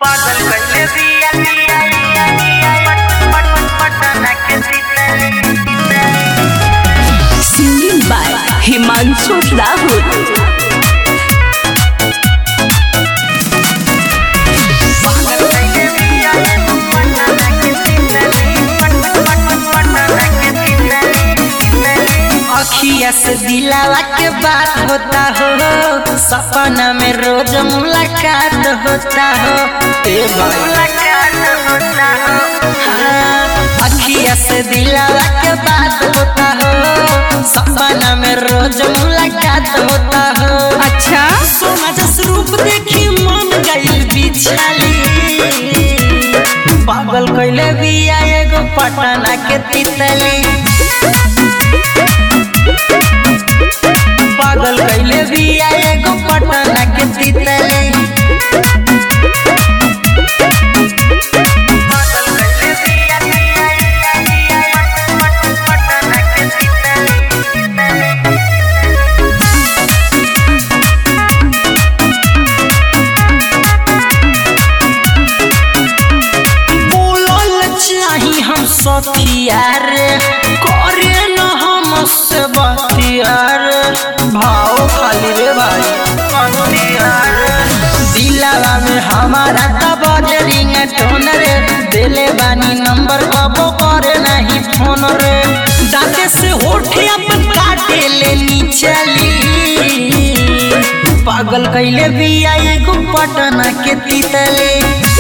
पागल कइले बिया बिया बिया बिया पट पट पटना के सीतली Singing by Himanshu Rahul. पागल कइले बिया पटना के सीतली पट पट पटना के सीतली अखिया से दिलावा के बात होता हो सपना में रोज मुलाकात होता हो ए भाई मुलाकात होता हो हाँ, अखिया से दिलावा के बात होता हो सपना में रोज मुलाकात होता हो अच्छा सोना जस रूप देखी मन गइल बिछाली पागल कइले बिया एगो पटना के तितली पागल कइले बिया एगो पटना के तितली पागल कइले बिया बिया बिया बिया पट पट पटना के सीतली बोलल चाही हम सखिया रे करे न हम से बतिया रे भाव खाली रे भाई दिलावा में हमारा तब रिंग टोन रे दिले बानी नंबर कबो करे नहीं फोन रे दांते से होठे अपन काटे ले चली पागल कैले बिया एगो पटना के तितली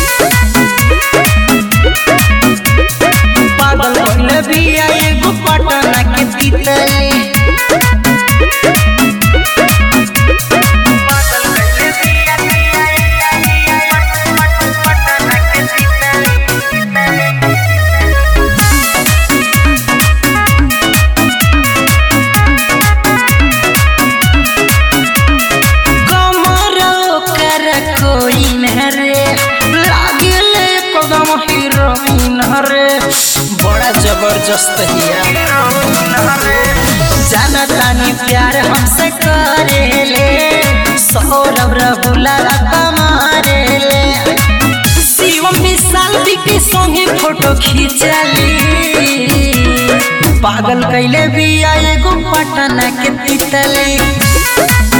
पागल कैले बिया एगो पटना के तितली पागल कइले बिया बिया बिया बिया पट पट पटना के सीतली कमर कर कोई न रे लागल एकदम हीरोइन रे बड़ा जबरदस्त हिया जाना तानी प्यार हमसे करेले सौरभ रहुला कमारेले शिवम विशाल के संगे फोटो खींचली पागल कैले बिया एगो पटना के तितली